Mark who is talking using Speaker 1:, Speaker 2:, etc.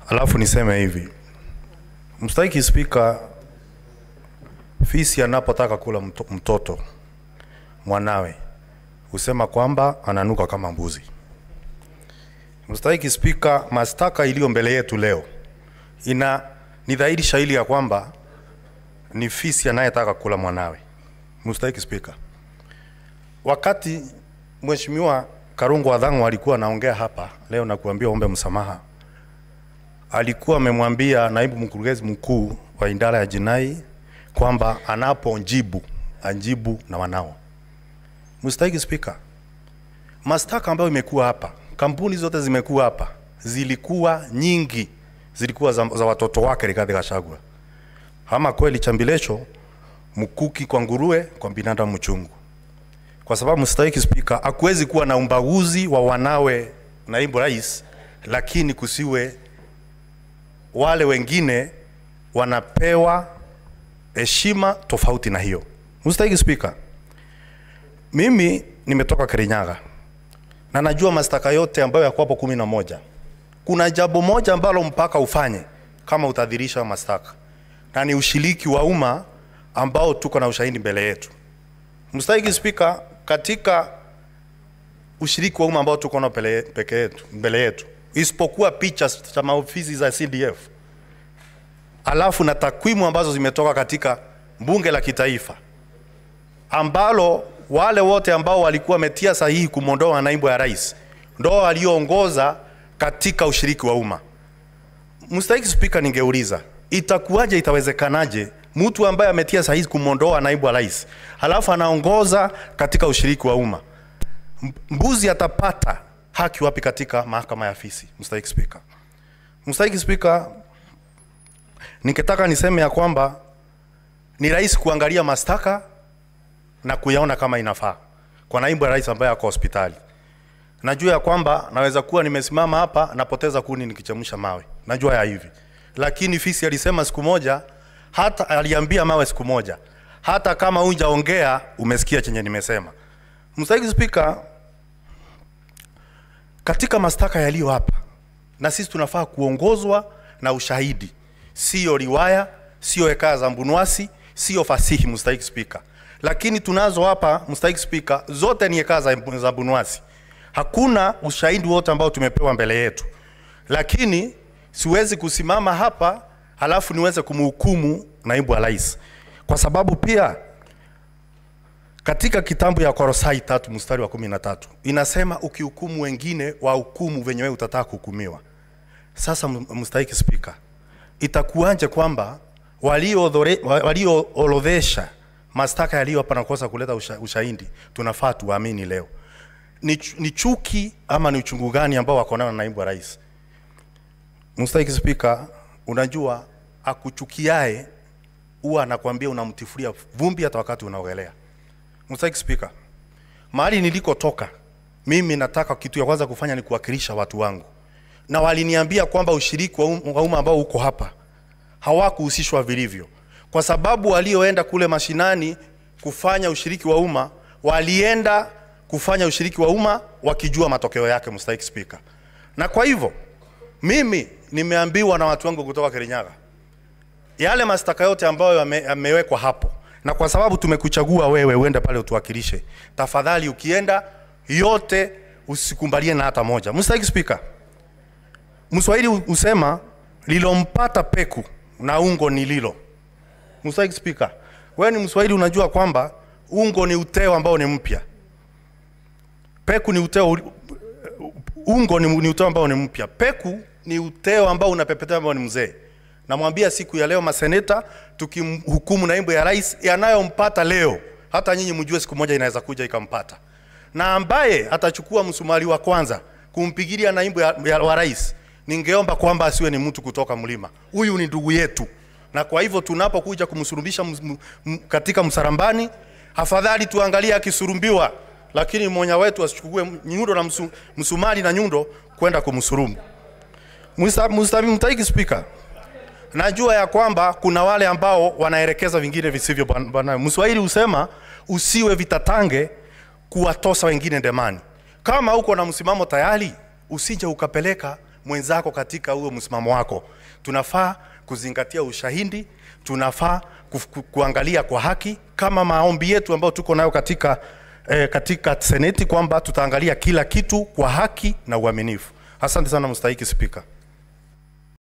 Speaker 1: Alafu niseme hivi, mstahiki spika, fisi anapotaka kula mto, mtoto mwanawe husema kwamba ananuka kama mbuzi. Mstahiki spika, mashtaka iliyo mbele yetu leo ina ni dhahiri shahiri ya kwamba ni fisi anayetaka kula mwanawe. Mstahiki spika, wakati mheshimiwa Karungu Adhang'u alikuwa anaongea hapa leo na kuambia ombe msamaha, alikuwa amemwambia naibu mkurugenzi mkuu wa idara ya jinai kwamba anapojibu ajibu na wanao. Mstahiki Spika, mashtaka ambayo imekuwa hapa, kampuni zote zimekuwa hapa, zilikuwa nyingi, zilikuwa za, za watoto wake Rigathi Gachagua. Ama kweli chambilecho mkuki kwa nguruwe, kwa binadamu mchungu. Kwa sababu mstahiki Spika, hakuwezi kuwa na umbaguzi wa wanawe naibu rais, lakini kusiwe wale wengine wanapewa heshima tofauti na hiyo. Mstahiki Spika, mimi nimetoka Kirinyaga na najua mashtaka yote ambayo yako hapo kumi na moja. Kuna jambo moja ambalo mpaka ufanye kama utadhirisha mashtaka, na ni ushiriki wa umma ambao tuko na ushahidi mbele yetu. Mstahiki Spika, katika ushiriki wa umma ambao tuko nao pele- peke yetu mbele yetu, isipokuwa picha za maofisi za CDF, alafu na takwimu ambazo zimetoka katika bunge la kitaifa ambalo wale wote ambao walikuwa wametia sahihi kumwondoa naibu ya rais ndo walioongoza katika ushiriki wa umma. Mstahiki Spika, ningeuliza itakuwaje, itawezekanaje mtu ambaye ametia sahihi kumwondoa naibu wa rais halafu anaongoza katika ushiriki wa umma? M- Mbuzi atapata haki wapi katika mahakama ya fisi? Mstahiki Spika, Mstahiki Spika, ningetaka niseme ya kwamba ni rahisi kuangalia mashtaka na kuyaona kama inafaa kwa naibu ya rais ambaye ako hospitali. Najua ya kwamba naweza kuwa nimesimama hapa napoteza kuni nikichemsha mawe, najua ya hivi, lakini fisi alisema siku moja, hata aliambia mawe siku moja, hata kama hujaongea umesikia chenye nimesema. Mstahiki Spika, katika mashtaka yaliyo hapa, na sisi tunafaa kuongozwa na ushahidi, sio riwaya, sio hekaya za mbunwasi, sio fasihi, mstahiki Spika. Lakini tunazo hapa, mstahiki Spika, zote ni hekaya za, za mbunwasi. Hakuna ushahidi wote ambao tumepewa mbele yetu, lakini siwezi kusimama hapa halafu niweze kumhukumu naibu wa rais, kwa sababu pia katika kitabu ya Korosai tatu mstari wa kumi na tatu inasema ukihukumu wengine wahukumu venye wewe utataka kuhukumiwa. Sasa m- mstahiki Spika, itakuwaje kwamba walioorodhesha walio orodhesha mashtaka yaliyo hapa na kukosa kuleta usha, ushahidi tunafaa tuamini leo? Ni, chu- ni chuki ama ni uchungu gani ambao wako nao na naibu wa rais? Mstahiki Spika, unajua akuchukiae huwa anakwambia unamtifulia vumbi hata wakati unaogelea. Mstahiki Spika, mahali nilikotoka mimi nataka kitu ya kwanza kufanya ni kuwakilisha watu wangu, na waliniambia kwamba ushiriki wa um- wa umma ambao uko hapa hawakuhusishwa vilivyo, kwa sababu walioenda kule mashinani kufanya ushiriki wa umma walienda kufanya ushiriki wa umma wakijua matokeo yake, mstahiki Spika. Na kwa hivyo mimi nimeambiwa na watu wangu kutoka Kirinyaga yale mashtaka yote ambayo yame- yamewekwa hapo, na kwa sababu tumekuchagua wewe uende pale utuwakilishe, tafadhali ukienda yote usikumbalie na hata moja. Mstahiki Spika, Mswahili husema lilompata peku na ungo ni lilo. Mstahiki Spika, wewe ni Mswahili, unajua kwamba ungo ni uteo ambao ni mpya, peku ni uteo uli- ungo ni, ni uteo ambao ni mpya, peku ni uteo ambao unapepetea ambao ni mzee. Namwambia siku ya leo maseneta, tukimhukumu naibu ya rais yanayompata leo, hata nyinyi mjue siku moja inaweza kuja ikampata, na ambaye atachukua msumari wa kwanza kumpigilia naibu ya, ya, wa rais, ningeomba kwamba asiwe ni mtu kutoka mlima. Huyu ni ndugu yetu, na kwa hivyo tunapokuja kumsurubisha ms- m- m- katika msarambani, afadhali tuangalie akisurumbiwa, lakini mmoja wetu asichukue nyundo na msu, msumari na nyundo kwenda kumsurumu. Msta- msta- Mstahiki Spika, najua ya kwamba kuna wale ambao wanaelekeza vingine visivyo bwana- bwana. Mswahili husema usiwe vitatange kuwatosa wengine ndemani. Kama uko na msimamo tayari, usije ukapeleka mwenzako katika huo msimamo wako. Tunafaa kuzingatia ushahidi, tunafaa kuf- ku, kuangalia kwa haki kama maombi yetu ambayo tuko nayo katika eh, katika seneti kwamba tutaangalia kila kitu kwa haki na uaminifu. Asante sana mstahiki Spika.